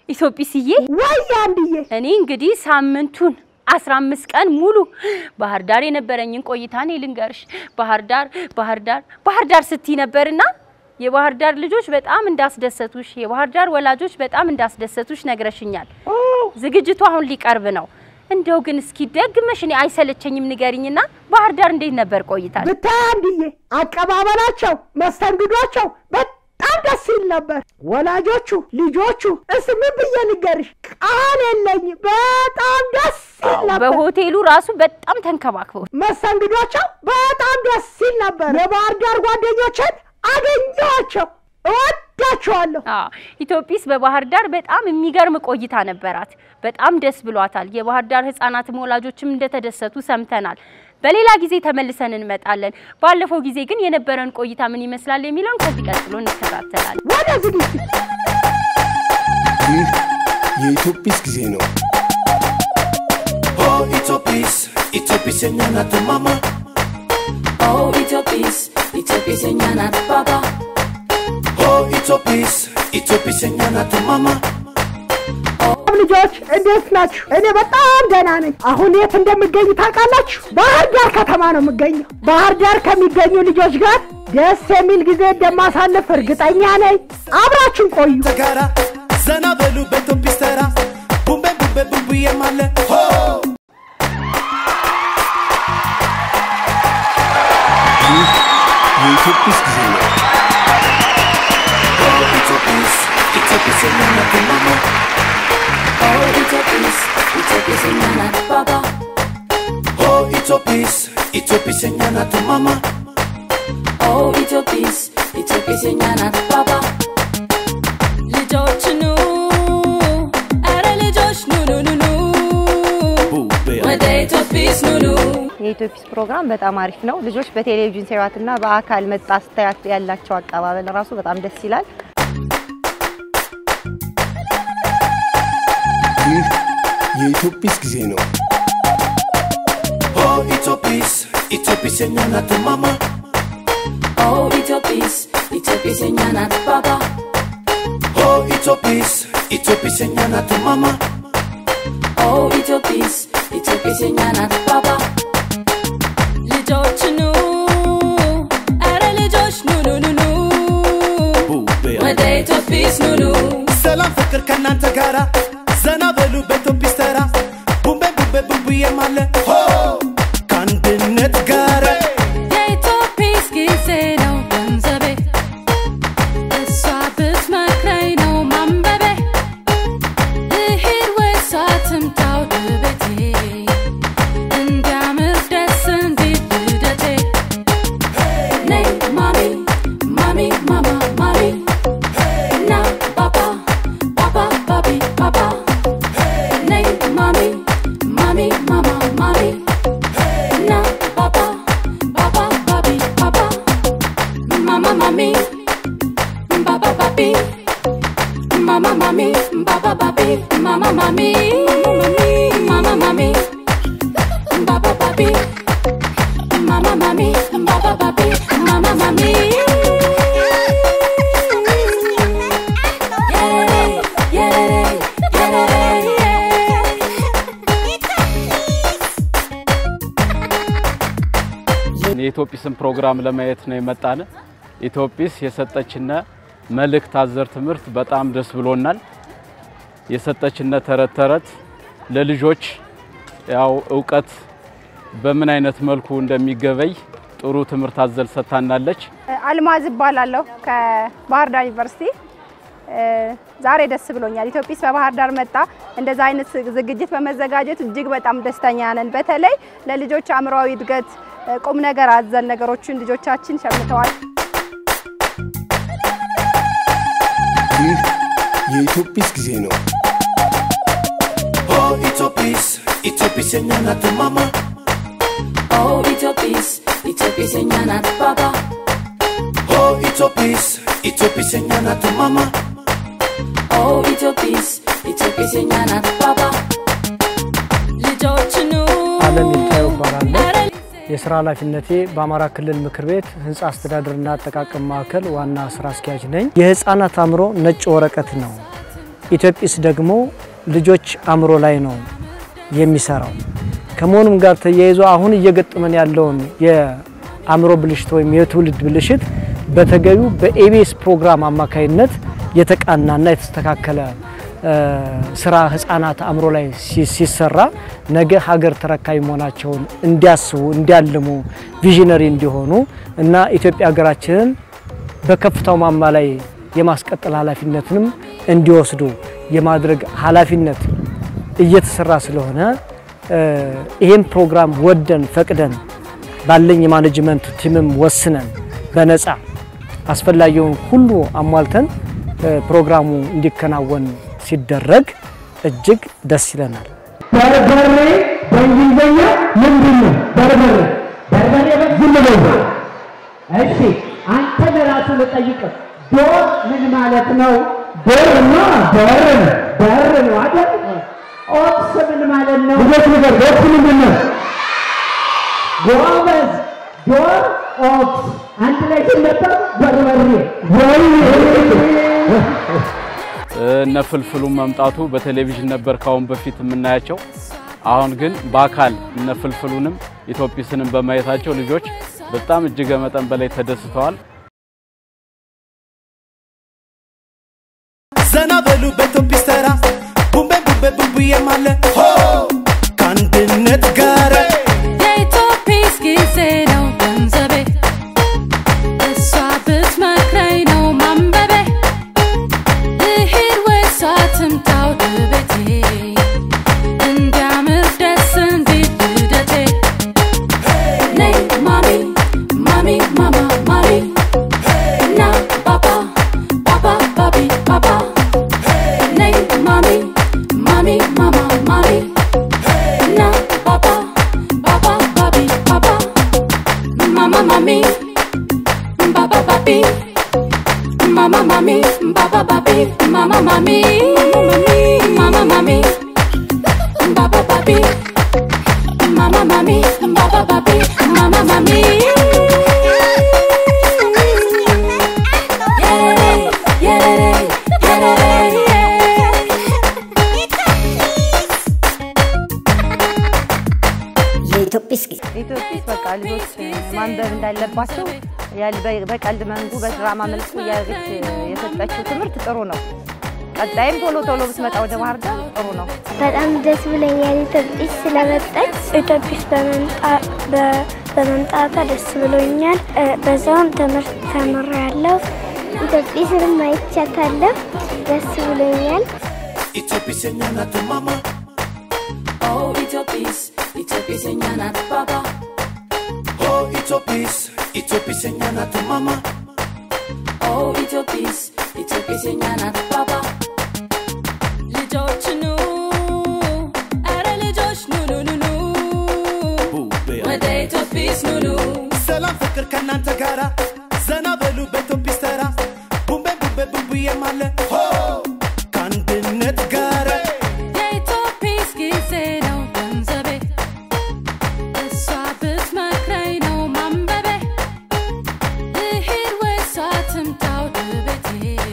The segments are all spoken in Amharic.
ኢትዮጵስዬ ወይ አንድዬ እኔ እንግዲህ ሳምንቱን አስራ አምስት ቀን ሙሉ ባህር ዳር የነበረኝን ቆይታ እኔ ልንገርሽ። ባህር ዳር ባህር ዳር ባህር ዳር ስትይ ነበርና የባህር ዳር ልጆች በጣም እንዳስደሰቱሽ፣ የባህር ዳር ወላጆች በጣም እንዳስደሰቱሽ ነግረሽኛል። ዝግጅቱ አሁን ሊቀርብ ነው። እንደው ግን እስኪ ደግመሽ እኔ አይሰለቸኝም ንገሪኝና ባህር ዳር እንዴት ነበር ቆይታ? ብታይ አንድዬ አቀባበላቸው፣ መስተንግዷቸው በጣም ደስ ይል ነበር። ወላጆቹ ልጆቹ እስ ምን ብዬ ልንገርሽ ቃል የለኝም። በጣም ደስ ይል ነበር። በሆቴሉ ራሱ በጣም ተንከባክበው መስተንግዷቸው በጣም ደስ ይል ነበር። የባህር ዳር ጓደኞችን አገኘኋቸው፣ እወዳቸዋለሁ። አዎ ኢትዮጲስ በባህር ዳር በጣም የሚገርም ቆይታ ነበራት። በጣም ደስ ብሏታል። የባህር ዳር ሕጻናትም ወላጆችም እንደተደሰቱ ሰምተናል። በሌላ ጊዜ ተመልሰን እንመጣለን። ባለፈው ጊዜ ግን የነበረን ቆይታ ምን ይመስላል የሚለውን ከዚህ ቀጥሎ እንከታተላለን። ወደ ዝግጅት ይህ የኢትዮጲስ ጊዜ ነው። Oh, Itopis, Itopis enyana tu mama. Oh, Itopis, Itopis enyanat baba. Oh, Itopis, Itopis enyana tu mama. ልጆች እንዴት ናችሁ? እኔ በጣም ደህና ነኝ። አሁን የት እንደምገኝ ታውቃላችሁ? ባህር ዳር ከተማ ነው የምገኘው። ባህር ዳር ከሚገኙ ልጆች ጋር ደስ የሚል ጊዜ እንደማሳልፍ እርግጠኛ ነኝ። አብራችን ቆዩ። ተጋራ ዘና በሉ በኢትዮጲስ ተራ ቡምቤ ቡምቤ ቡምቡዬ ማለ ሆ ይህ የኢትዮጲስ ጊዜ ነው። Oh, Itopis, Itopis enyana tu mama. Oh, Itopis, Itopis enyanat baba. Oh, Itopis, Itopis enyana tu mama. Oh, Itopis, Itopis enyanat baba. ልጆች ኑ፣ ኧረ ልጆች ኑ ኑ ኑ ኑ ቡምቤ ወደ ኢትዮጲስ ኑ ኑ የኢትዮጲስ ፕሮግራም በጣም አሪፍ ነው። ልጆች በቴሌቪዥን ሲያዩትና በአካል መጣ ስታያት ያላቸው አቀባበል ራሱ በጣም ደስ ይላል። ይህ የኢትዮጲስ ጊዜ ነው። Oh, Itopis, Itopis enyana tu mama. Oh, Itopis, Itopis enyanat baba. Oh, Itopis, Itopis enyana tu mama. Oh, Itopis, Itopis enyanat baba. ልጆች ኑ፣ ኧረ ልጆች ኑ ኑ ኑ ኑ ቡምቤ ወደ ኢትዮጲስ ኑ ኑ ሰላም ፍቅር ከእናንተ ጋራ ዘና በሉ በኢትዮጲስ ተራ ቡምቤ ቡምቤ ቡምቡዬ ማለ ሆ ከአንድነት ጋር የኢትዮጲስ ጊዜ ነው ገንዘቤ እሷ ብትመክረኝ ነው ማንበቤ ልሂድ ወይስ ትምጣ ወደ ቤቴ እንዲያምር ደስ እንዲል ልደቴ ነይ ማሚ ማሚ ማማ ማሚ ና ባባ ባባ ባቢ ባባ ነይ ማሚ ማሚ ማማ ማሚ na baba baba babi baba mama mami baba babi mama mami baba babi mama mami mama mami baba babi mama mami baba babi mama mami yeah yeah yeah የኢትዮጲስን ፕሮግራም ለማየት ነው የመጣን። ኢትዮጲስ የሰጠችነ መልእክት አዘር ትምህርት በጣም ደስ ብሎናል። የሰጠችነ ተረት ተረት ለልጆች ያው እውቀት በምን አይነት መልኩ እንደሚገበይ ጥሩ ትምህርት አዘል ሰጥታናለች። አልማዝ እባላለሁ ከባህር ዳር ዩኒቨርሲቲ። እ፣ ዛሬ ደስ ብሎኛል። ኢትዮጲስ በባህር ዳር መጣ። እንደዛ አይነት ዝግጅት በመዘጋጀት እጅግ በጣም ደስተኛ ነን። በተለይ ለልጆች አእምሯዊ እድገት እ፣ ቁም ነገር አዘል ነገሮችን ልጆቻችን ሸምተዋል። ይህ የኢትዮጲስ ጊዜ ነው። Oh, Itopis, Itopis enyana tu mama. Oh, Itopis, Itopis enyanat baba. Oh, Itopis, Itopis enyana tu mama. Oh, Itopis, Itopis enyanat baba. ልጆች ኑ፣ አለም ይታየው እባላለሁ። ኧረ የስራ ኃላፊነቴ በአማራ ክልል ምክር ቤት ህንፃ አስተዳደርና አጠቃቀም ማዕከል ዋና ስራ አስኪያጅ ነኝ። የህፃናት አእምሮ ነጭ ወረቀት ነው። ኢትዮጲስ ደግሞ ልጆች አእምሮ ላይ ነው የሚሰራው። ከመሆኑም ጋር ተያይዞ አሁን እየገጠመን ያለውን የአእምሮ ብልሽት ወይም የትውልድ ብልሽት በተገቢው በኤቢኤስ ፕሮግራም አማካይነት የተቃናና የተስተካከለ ስራ ህጻናት አእምሮ ላይ ሲሰራ ነገ ሀገር ተረካቢ መሆናቸውን እንዲያስቡ፣ እንዲያልሙ፣ ቪዥነሪ እንዲሆኑ እና ኢትዮጵያ ሀገራችንን በከፍታው ማማ ላይ የማስቀጠል ኃላፊነትንም እንዲወስዱ የማድረግ ኃላፊነት እየተሰራ ስለሆነ ይህም ፕሮግራም ወደን ፈቅደን ባለኝ የማኔጅመንት ቲምም ወስነን በነፃ አስፈላጊውን ሁሉ አሟልተን ፕሮግራሙ እንዲከናወን ሲደረግ እጅግ ደስ ይለናል። በርበሬ በእንግሊዝኛ ምንድን ነው? በርበሬ በርበሬ ዝም ብለው እሺ፣ አንተ ለራሱ ልጠይቅህ፣ ዶር ምን ማለት ነው? ዶርማ በር ነው በር ነው አይደል? ኦክስ ምን ማለት ነው? ልጆች ነገር ኦክስ ምንድን ነው? ጎበዝ ዶር ኦክስ አንድ ላይ ሲነበብ በርበሬ ወይ እነ ፍልፍሉ መምጣቱ በቴሌቪዥን ነበር ካሁን በፊት የምናያቸው። አሁን ግን በአካል እነ ፍልፍሉንም ኢትዮጲስንም በማየታቸው ልጆች በጣም እጅግ መጠን በላይ ተደስተዋል። ዘና በሉ በኢትዮጲስ ተራ ቡምቤ ቡምቤ ቡምቡዬም አለ ሆ ከአንድነት ጋር የኢትዮጲስ ጊዜ ነው ገንዘቤ እሷ ብትመክረኝ ነው ማንበቤ ልሂድ ወይስ አትምጣ ወደ ቤቴ እንዲያምር ደስ እንዲል ልደቴ ነይ ማሚ ማሚ ማማ ማሚ እና ባባ ባባ ባቢ ባባ ነይ ማሚ ማሚ ማማ ማሚ እና ባባ ባባ ባቢ ባባ ማማ ማሚ ባባ ባቢ Mama mami, baba babi, mama mami, mama mami, baba babi, mama mami, baba babi, mama mami. Yeah, yeah, yeah, የኢትዮጲስ ጊዜ ኢትዮጲስ በቃ ልጆች ማንበብ እንዳለባቸው ያል- በ- በቀልድ መንጉ በድራማ መልኩ እያደረገች የሰጠችው ትምህርት ጥሩ ነው። ቀጣይም ቶሎ ቶሎ ብትመጣ ወደ ባህር ዳር ጥሩ ነው። በጣም ደስ ብሎኛል ኢትዮጲስ ስለመጣች። ኢትዮጲስ በመምጣቷ ደስ ብሎኛል። እ፣ በዛውም ትምህርት ተምሬያለሁ። ኢትዮጲስንም አይቻታለሁ። ደስ ብሎኛል። ኢትዮጲስ የኛ ናት ማማ Oh, Ethiopis, Ethiopis and Yanat Baba. ሆ ኢትዮጲስ ኢትዮጲስ የኛ ናት ማማ Oh, Ethiopis, Ethiopis and Yanat Baba. ልጆች ኑ ኧረ ልጆች ኑ ኑ ኑ ኑ ወደ ኢትዮጲስ ኑ ኑ ሰላም ፍቅር ከእናንተ ጋራ ዘና በሉ በኢትዮጲስ ተራ ቡምቤ ቡምቤ ቡምቡዬም አለ ሆ ከአንድነት ጋር የኢትዮጲስ ጊዜ ነው ገንዘቤ እሷ ብትመክረኝ ነው ማንበቤ ልሂድ ወይስ አትምጣ ወደ ቤቴ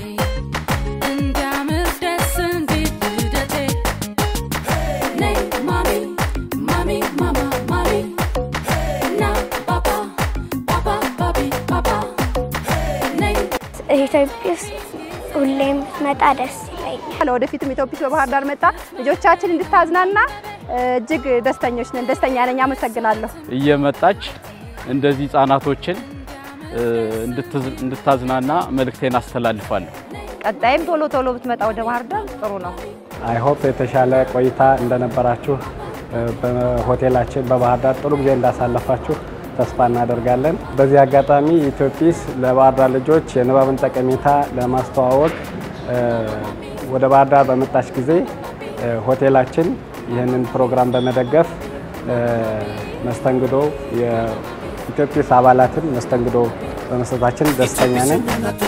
እንዲያምር ደስ እንዲል ልደቴ ነይ ማሚ ማሚ ማማ ማሚ እና ባባ ባባ ባቢ ባባ ነይ ኢትዮጲስ ሁሌም ብትመጣ ደስ ይለኛል። ለወደፊትም ኢትዮጲስ በባህር ዳር መጣ ልጆቻችን እንድታዝናና እ፣ እጅግ ደስተኞች ነን። ደስተኛ ነኝ። አመሰግናለሁ። እየመጣች እንደዚህ ህጻናቶችን እ፣ እንድትዝ- እንድታዝናና መልእክቴን አስተላልፋለሁ። ቀጣይም ቶሎ ቶሎ ብትመጣ ወደ ባህር ዳር ጥሩ ነው። አይ ሆፕ የተሻለ ቆይታ እንደነበራችሁ እ፣ በሆቴላችን በባህር ዳር ጥሩ ጊዜ እንዳሳለፋችሁ ተስፋ እናደርጋለን። በዚህ አጋጣሚ ኢትዮጲስ ለባህር ዳር ልጆች የንባብን ጠቀሜታ ለማስተዋወቅ እ፣ ወደ ባህር ዳር በመጣች ጊዜ እ፣ ሆቴላችን ይህንን ፕሮግራም በመደገፍ እ፣ መስተንግዶ የኢትዮጲስ አባላትን መስተንግዶ በመስጠታችን ደስተኛ ነን።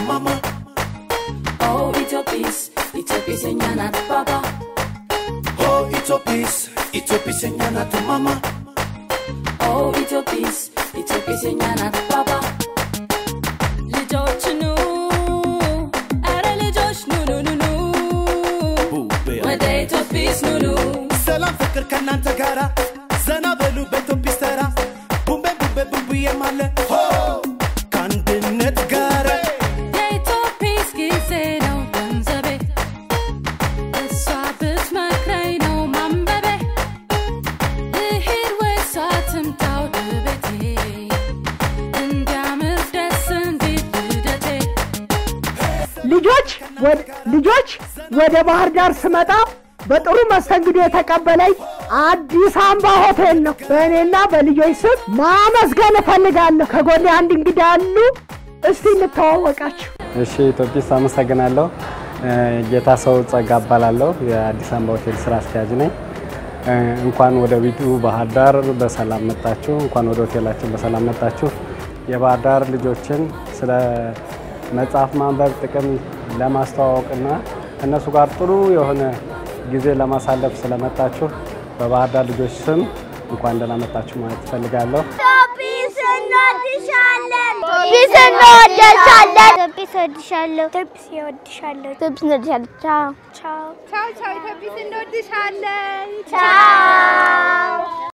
Oh, Ethiopis, Ethiopis and Yanat Baba. ሆ ኢትዮጲስ ኢትዮጲስ የኛ ናት ማማ Oh, Ethiopis, Ethiopis and Yanat Baba. ልጆች ኑ ኧረ ልጆች ኑ ኑ ኑ ኑ ወደ ኢትዮጲስ ኑኑ ሰላም ፍቅር ከእናንተ ጋራ ዘና በሉ በኢትዮጲስ ተራ ቡምቤ ቡምቤ ቡምቡዬም አለ ሆ ከአንድነት ጋር የኢትዮጲስ ጊዜ ነው ገንዘቤ እሷ ብትመክረኝ ነው ማንበቤ ልሂድ ወይስ ትምጣ ወደ ቤቴ እንዲያምር ደስ እንዲል ልደቴ ልጆች ወድ- ልጆች ወደ ባህር ዳር ስመጣ በጥሩ መስተንግዶ የተቀበለኝ አዲስ አምባ ሆቴል ነው። በእኔና በልጆች ስም ማመስገን እፈልጋለሁ። ከጎኔ አንድ እንግዳ አሉ። እስቲ እንተዋወቃችሁ። እሺ ኢትዮጲስ አመሰግናለሁ። እ፣ ጌታ ሰው ጸጋ እባላለሁ። የአዲስ አበባ ሆቴል ስራ አስኪያጅ ነኝ። እ፣ እንኳን ወደ ቢቱ ባህር ዳር በሰላም መጣችሁ። እንኳን ወደ ሆቴላችን በሰላም መጣችሁ። የባህር ዳር ልጆችን ስለ መጽሐፍ ማንበብ ጥቅም ለማስተዋወቅና ከእነሱ ጋር ጥሩ የሆነ ጊዜ ለማሳለፍ ስለመጣችሁ በባህር ዳር ልጆች ስም እንኳን ደህና መጣችሁ ማለት እፈልጋለሁ። ኢትዮጲስ እንወድሻለን። ኢትዮጲስ እንወድሻለን። ኢትዮጲስ እወድሻለሁ። ኢትዮጲስ እወድሻለሁ። ኢትዮጲስ እንወድሻለን። ቻው ቻው ቻው ቻው ኢትዮጲስ እንወድሻለን። ቻው